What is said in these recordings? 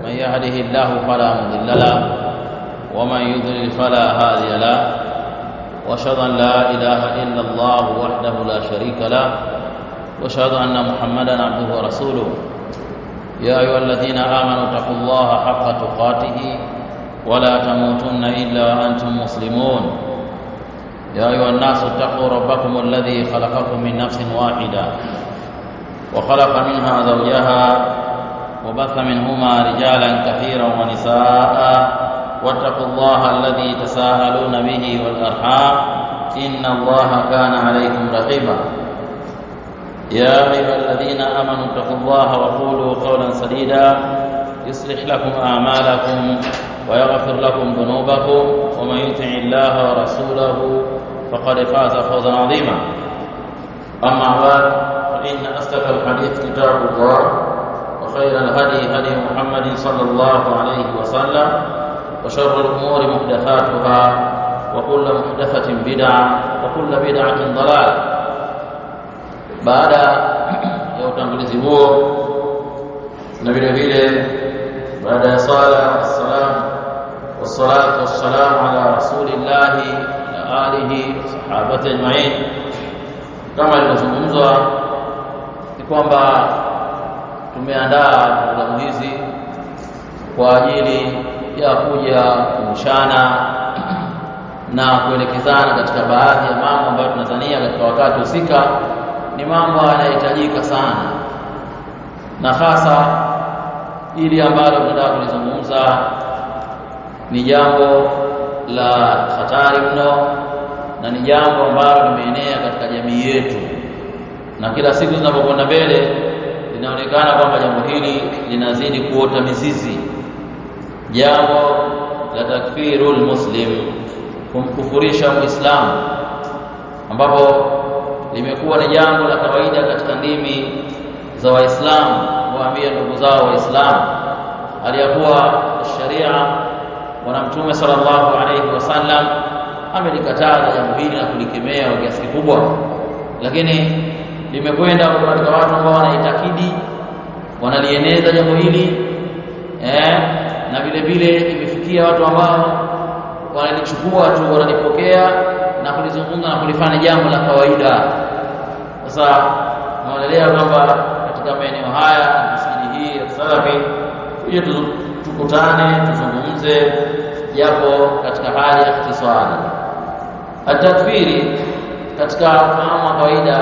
من يهده الله فلا مضل له ومن يضلل فلا هادي له واشهد ان لا اله الا الله وحده لا شريك له واشهد ان محمدا عبده ورسوله يا ايها الذين امنوا اتقوا الله حق تقاته ولا تموتن الا وانتم مسلمون يا ايها الناس اتقوا ربكم الذي خلقكم من نفس واحده وخلق منها زوجها وبث منهما رجالا كثيرا ونساء واتقوا الله الذي تساءلون به والارحام ان الله كان عليكم رقيبا يا ايها الذين امنوا اتقوا الله وقولوا قولا سديدا يصلح لكم اعمالكم ويغفر لكم ذنوبكم ومن يطع الله ورسوله فقد فاز فوزا عظيما اما بعد فان اصدق الحديث كتاب الله وخير الهدي هدي محمد صلى الله عليه وسلم وشر الامور محدثاتها وكل محدثه بدعه وكل بدعه ضلاله baada ya utangulizi huo na vile vile baada ya sala wassalam wassalatu wassalamu ala rasulillahi wa alihi wa sahabati ajmain kama ilivyozungumzwa ni kwamba tumeandaa programu hizi kwa ajili ya kuja kumshana na kuelekezana katika baadhi ya mambo ambayo tunadhania katika wakati husika ni mambo yanayohitajika sana na hasa ili ambalo tunataka kulizungumza ni jambo la hatari mno na ni jambo ambalo limeenea katika jamii yetu na kila siku zinapokwenda mbele linaonekana kwamba jambo hili linazidi kuota mizizi jambo la takfirul muslim kumkufurisha muislamu ambapo limekuwa ni jambo la kawaida katika ndimi za waislamu kuwaambia ndugu zao waislamu aliyakuwa sharia bwana mtume sallallahu alaihi wasallam amelikataza jambo hili na kulikemea kwa kiasi kikubwa lakini limekwenda katika watu ambao wanaitakidi wanalieneza jambo hili eh, na vile vile imefikia watu ambao wanalichukua tu wanalipokea na kulizungumza na kulifanya jambo la kawaida sasa naonelea kwamba katika maeneo haya misikiti hii ya salafi tuje tukutane tuzungumze japo katika hali ya ikhtisari atakfiri katika fahamu wa kawaida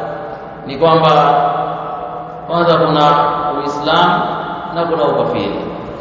ni kwamba kwanza kuna uislamu na kuna ukafiri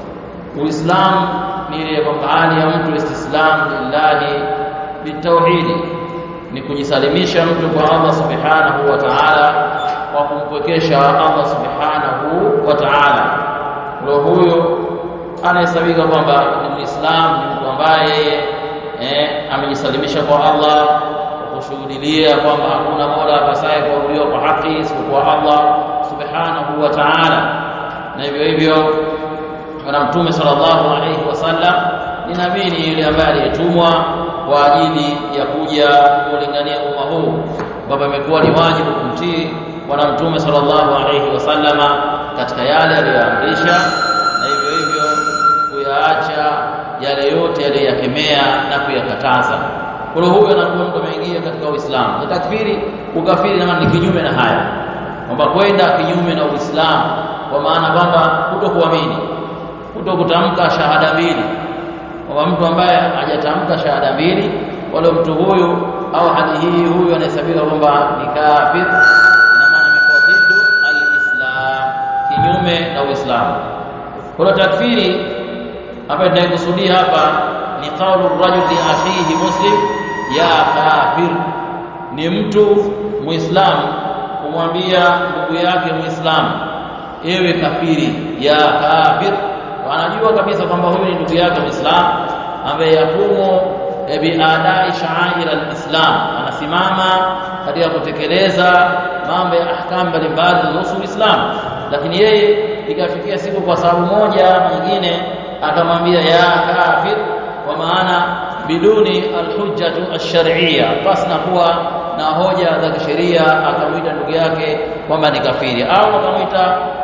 uislamu ni ile kwamba hali ya mtu istislam lillahi bitauhidi ni kujisalimisha mtu kwa Allah subhanahu wa ta'ala kwa kumpwekesha Allah subhanahu wa ta'ala ndio huyo anahesabika kwamba ni muislamu ni mtu ambaye eh, amejisalimisha kwa Allah kwa kushuhudia kwamba hakuna mola apasaye kuabudiwa kwa haki isipokuwa Allah subhanahu wa ta'ala na hivyo hivyo na mtume sallallahu alayhi wasallam ni nabii ni yule ambaye aliyetumwa kwa ajili ya kuja kulingania umma huu kwamba imekuwa ni wajibu kumtii bwana mtume sallallahu alayhi wasallama katika yale aliyoamrisha na hivyo hivyo kuyaacha yale yote aliyoyakemea na kuyakataza kwa huyo anakuwa mtu ameingia katika Uislamu na takfiri ukafiri na ni kinyume na haya kwamba kwenda kinyume na Uislamu kwa maana kwamba kutokuamini kutokutamka shahada mbili kwamba mtu ambaye hajatamka shahada mbili wala mtu huyu au hali hii huyu anahesabika kwamba ni kafir ina maana amekuwa dhiddu alislam kinyume na uislamu kwa takfiri ambayo tunaikusudia hapa ni qaulu rajuli akhihi muslim ya kafir ni mtu muislamu kumwambia ndugu yake muislamu ewe kafiri ya kafir anajua kabisa kwamba huyu ni ndugu yake muislamu ambaye yakumu biadai sha'air alislam anasimama katika kutekeleza mambo ya ahkam mbalimbali zinazohusu Uislamu lakini yeye ikafikia siku kwa sababu moja ama nyingine akamwambia ya kafir kwa maana biduni alhujjatu ash-shar'iyya basi na kuwa na hoja za kisheria akamwita ndugu yake kwamba ni kafiri au akamwita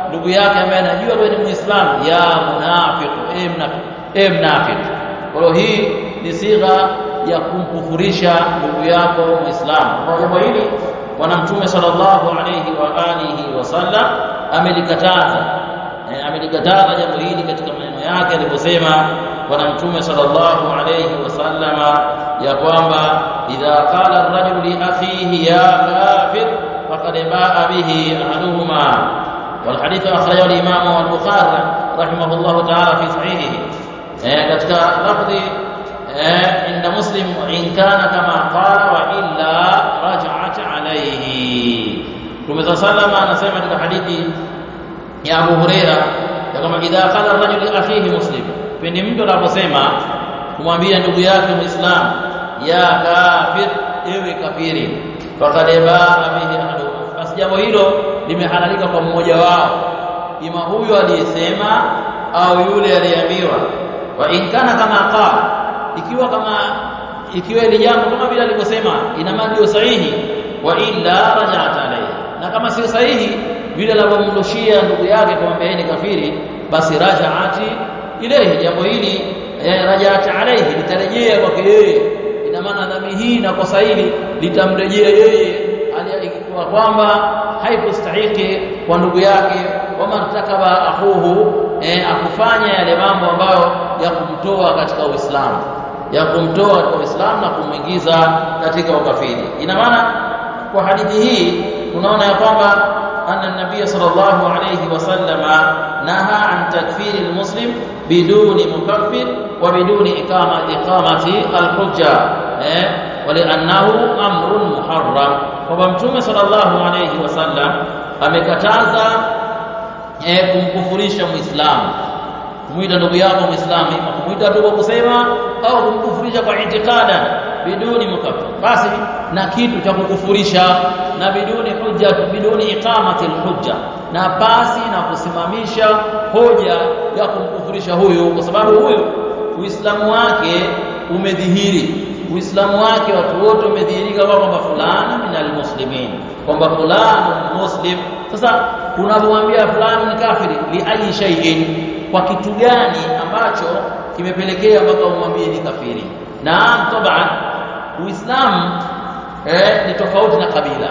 ndugu yake ambaye anajua wewe ni muislamu ya munafiq e mnafiq e mnafiq kwa hiyo hii ni sigha ya kumkufurisha ndugu yako muislamu kwa jambo hili bwana mtume sallallahu alayhi wa alihi wasallam amelikataza e, amelikataza jambo hili katika maneno yake aliposema bwana mtume sallallahu alayhi wasallama ya kwamba idha qala ar-rajulu li akhihi ya kafir faqad baa bihi ahaduhuma والحديث أخرجه الإمام البخاري رحمه الله تعالى في صحيحه katika lafdhi inda muslim in kana kama qala wa illa raj'at alayhi Mtume sallama anasema katika hadithi ya Abu Huraira ya kama idha qala ar-rajulu li akhihi muslim pindi mtu anaposema kumwambia ndugu yake muislam ya kafir ewe kafiri faqad baa bihi ahadu basi jambo hilo limehalalika kwa mmoja wao ima huyo aliyesema au yule aliyeambiwa wa in kana kama qala ikiwa kama ikiwa ile jambo kama vile alivyosema ina maana ndio sahihi wa illa raja'at alayhi na kama sio sahihi vile alivyomrushia ndugu yake kumwambia ni kafiri basi raja'ati ilayhi jambo hili raja'at alayhi litarejea kwake yeye ina maana dhambi hii na kosa hili litamrejea yeye aliyekuwa kwamba haikustahiki kwa ndugu yake wama takaba akhuhu eh, akufanya yale mambo ambayo ya kumtoa katika Uislamu ya kumtoa katika Uislamu na kumwingiza katika ukafiri ina maana kwa hadithi hii tunaona ya kwamba anna nabiy sallallahu alayhi wasallama naha an takfiri almuslim biduni mukaffir wa biduni iqama iqamati alhujja eh waliannahu amrun muharram kwamba mtume sallallahu alayhi wasallam amekataza eh, kumkufurisha muislamu kumuita ndugu yako muislamu ima kumuita tu kwa kusema au kumkufurisha kwa itikada biduni mukaffir basi na kitu cha kukufurisha na biduni hujja biduni iqamati alhujja na basi na kusimamisha hoja ya kumkufurisha huyu kwa sababu huyu uislamu wake umedhihiri uislamu wake watu wote wamedhihirika kwamba fulani minal muslimin kwamba fulani muslim sasa unapomwambia fulani ni kafiri li ayi shay'in kwa kitu gani ambacho kimepelekea mpaka umwambie ni kafiri na taban uislamu eh, ni tofauti na kabila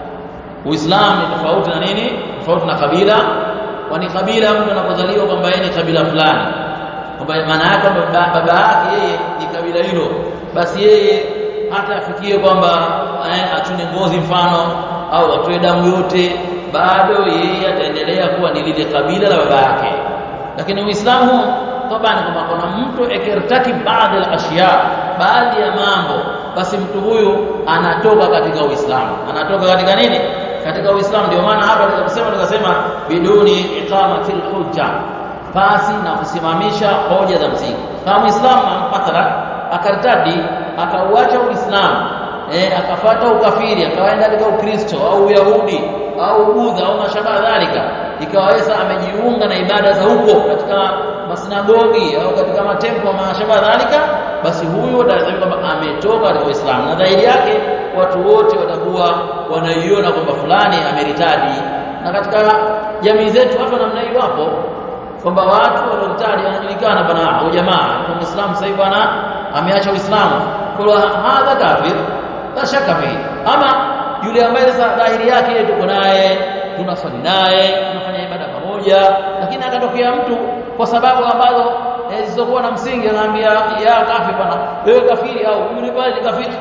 uislamu ni tofauti na nini tofauti na kabila kwani kabila mtu anapozaliwa kwamba yeye ni kabila fulani kwamba maana yake kwamba baba yake yeye ni kabila hilo basi yeye hata afikie kwamba eh, achune ngozi mfano au atoe damu yote bado yeye ataendelea kuwa ni lile kabila la baba yake lakini uislamu tabani kama kuna mtu ekirtaki baadhi ya ashya baadhi ya mambo basi mtu huyu anatoka katika uislamu anatoka katika nini katika uislamu ndio maana hapa tukasema tukasema biduni iqamatil hujja basi na kusimamisha hoja za msingi kama muislamu mathalan akartadi akauacha uislamu eh akafata ukafiri akaenda katika ukristo au uyahudi au budha au mashabaha dhalika ikawaweza amejiunga na ibada za huko katika masinagogi au katika matempo mashabaha dhalika basi huyo ndio kwamba ametoka katika Uislamu na dhahiri yake watu wote watakuwa wanaiona kwamba fulani ameritadi na katika jamii zetu watu namna hiyo wapo kwamba watu waliotadi wanajulikana bana au jamaa kwa Muislamu sasa hivi bana ameacha Uislamu kwa hadha kafir la shaka fihi ama yule ambaye sasa dhahiri yake tuko naye tunaswali naye tunafanya ibada pamoja lakini akatokea mtu kwa sababu ambazo zisizokuwa na msingi anaambia ya kafir bana wewe kafiri au yule pale ni kafiri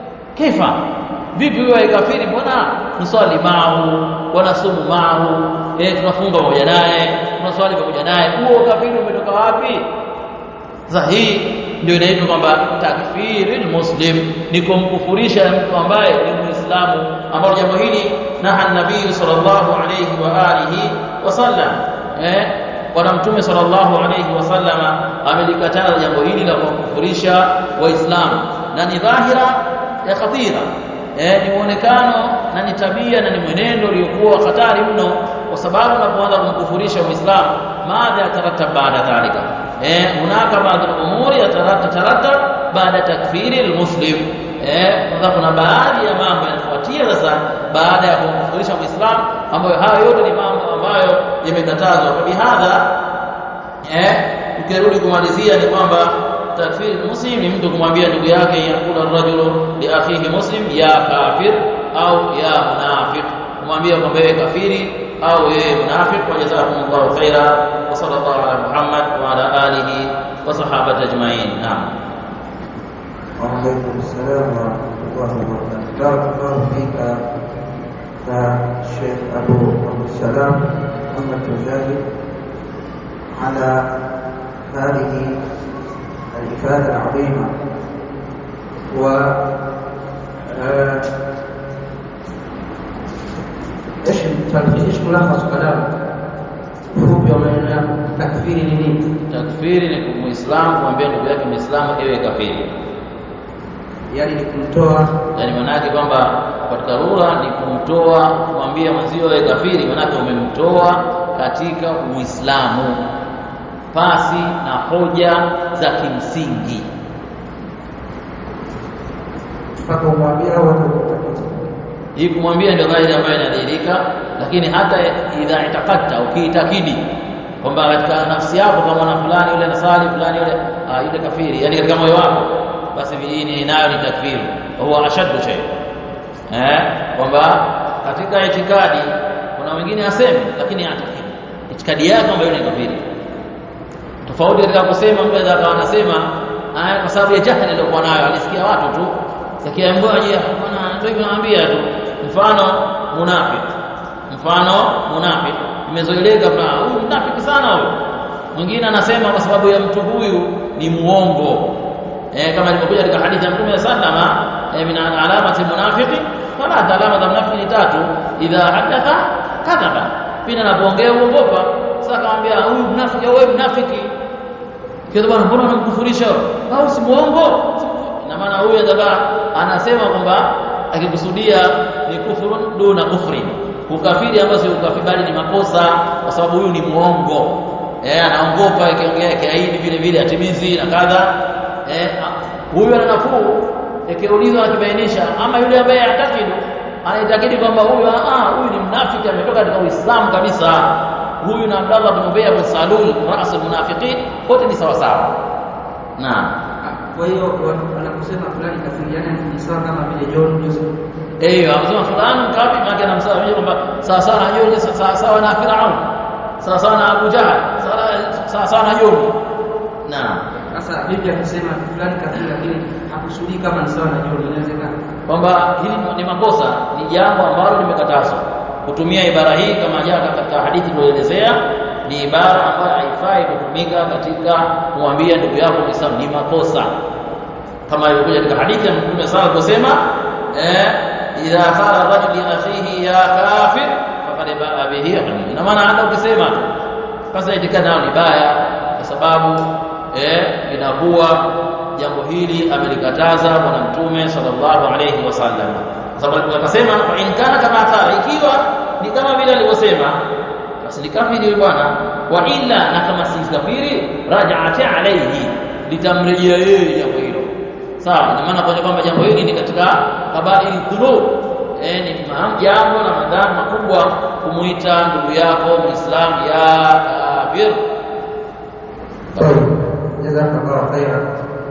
kifa vipi wewe kafiri mbona tuswali maahu wanasumu maahu eh tunafunga pamoja naye tunaswali pamoja naye huo kafiri umetoka wapi sasa hii ndio inaitwa kwamba takfiri muslim ni kumkufurisha mtu ambaye ni muislamu ambao jambo hili na nabii sallallahu alayhi wa alihi wasallam eh bwana mtume sallallahu alayhi wasallama amelikataza jambo hili la kukufurisha waislamu na ni dhahira ya khatira eh ni muonekano na ni tabia na ni mwenendo uliokuwa hatari mno kwa sababu unapoanza kumkufurisha muislamu madha yatarattab baada dhalika eh hunaka baadhi al-umuri yatarattab baada takfiri al-muslim eh kwanza kuna baadhi ya mambo yanafuatia sasa baada ya kumkufurisha muislamu ambayo hayo yote ni mambo ambayo yamekatazwa kwa bihadha eh ukirudi kumalizia ni kwamba takfiri muslim ni mtu kumwambia ndugu yake yakula rajulu li akhihi muslim ya kafir au ya munafiq kumwambia kwamba wewe kafiri au wewe munafiq wa jazakumullahu khaira wa sallallahu ala muhammad wa ala alihi wa sahabati ajma'in naam وعليكم السلام ورحمة الله وبركاته بارك الله فيك يا الشيخ أبو عبد السلام محمد مجاهد على هذه الإفادة العظيمة و آه، ايش التلخيص ايش ملخص كلامك؟ ufupi wa maneno yako takfiri ni nini? takfiri ni muislamu kumwambia ndugu yake muislamu ewe kafiri Yaani ni kumtoa yani manake kwamba katika lugha ni kumtoa kumwambia mwenzio wewe kafiri manake umemtoa katika uislamu pasi na hoja za kimsingi mpaka umwambia au watu hii kumwambia ndio dhahiri ambayo inadhihirika lakini hata idha itakata ukiitakidi kwamba katika nafsi yako kama na fulani yule nasali fulani yule ah, yule kafiri yani katika moyo wako basi hii nayo ni takfiri huwa ashaddu shay eh kwamba katika itikadi kuna wengine asemi lakini atakidi itikadi yake kwamba yule ni kafiri tofauti katika kusema mtu anaweza akawa anasema haya kwa sababu ya jahili aliyokuwa nayo alisikia watu tu yakiambiwa je bwana ndio hivyo naambia tu mfano munafiki mfano munafiki imezoeleka kwa huyu mnafiki sana huyu mwingine anasema kwa sababu ya mtu huyu ni muongo eh kama ilivyokuja katika hadithi ya Mtume sallama eh, min alamati munafiqi fala alama za mnafiki ni tatu idha hadatha kadhaba pina anapoongea uongopa sasa akamwambia huyu mnafiki au wewe mnafiki kile bwana mbona unamkufurisha au si muongo ina maana huyu adaba anasema kwamba akikusudia ni kufurun duna kufri ukafiri ambao sio ukafiri bali ni makosa kwa sababu huyu ni muongo eh anaongopa akiongea kiaidi vile vile atimizi na kadha eh huyu ana nafuu ikiulizwa akibainisha ama yule ambaye atakidu anaitakidi kwamba huyu ah huyu ni mnafiki ametoka katika Uislamu kabisa huyu na Abdallah bin Ubay bin Salul ras almunafiqin wote ni sawa sawa naam Kwa hiyo wanaposema fulani kafiri, yani ni sawa kama vile John Joseph. eh anasema fulani mkafiri maana anamsema kwamba sawa sawa na John sawa sawa na Firaun sawa sawa na Abu Jahl sawa sawa na John naam Sasa vipi akisema fulani kafiri, lakini hakusudii kama ni sawa na John, inawezekana? kwamba hili ni makosa ni jambo ambalo limekatazwa kutumia ibara hii kama jana katika hadithi tulielezea ni ibara ambayo haifai kutumika katika kumwambia ndugu yako Muislamu ni makosa kama ilivyokuja katika hadithi ya Mtume sala kusema eh idha qala rajul li akhihi ya kafir faqad ba'a bihi ina maana hata ukisema tu sasa itikadi nayo ni baya kwa sababu eh inakuwa jambo hili amelikataza bwana mtume sallallahu alayhi wasallam kwa sababu akasema fa in kana kama qala ikiwa ni kama vile alivyosema basi ni kafiri huyu bwana wa illa na kama si kafiri raja'ati alayhi litamrejea yeye jambo hilo sawa ina maana kwa kwamba jambo hili ni katika kabairi dhunub eh ni jambo la madhambi makubwa kumuita ndugu yako muislamu ya kafir طيب جزاك الله خيرا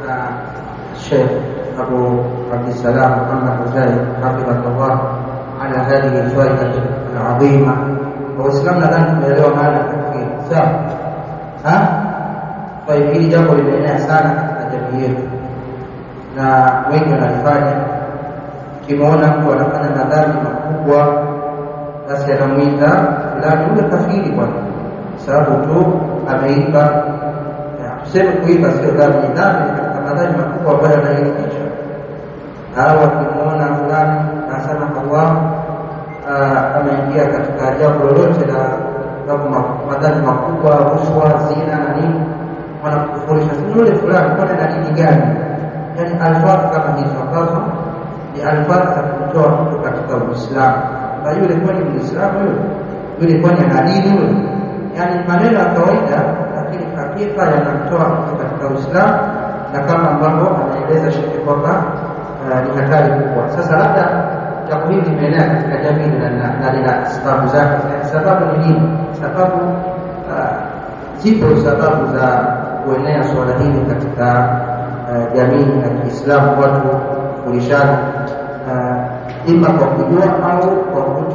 الشيخ أبو عبد السلام محمد مجاهد حفظك الله على هذه الفائدة العظيمة وإسلامنا الآن tumeelewa maana ya takfiri sawa ha kwa hiyo hili jambo limeenea sana katika jamii yetu na wengi wanalifanya ukimwona mtu anafanya madhambi makubwa basi anamwita fulani yule kafiri bwana sababu tu ameiba tuseme kuiba sio dhambi ni dhambi katika madhambi makubwa ambayo yanairikisha au akimwona fulani anasema Allah ameingia katika jambo lolote la madhambi makubwa rushwa zina na nini wanakufurisha yule fulani kwani na dini gani yani alfadhi kama hizo ambazo ni alfadhi za kumtoa mtu katika uislamu na yule kwani muislamu yule yule kwani ana dini yule yani maneno ya kawaida lakini hakika yanamtoa mtu katika Uislamu na kama ambavyo anaeleza shekhe kwamba ni hatari kubwa. Sasa labda jambo hili limeenea katika jamii na lina sababu zake. sababu ni nini? Sababu uh, zipo sababu za kuenea suala hili katika uh, jamii ya Kiislamu, watu kufurishana uh, ima kwa kujua au kwa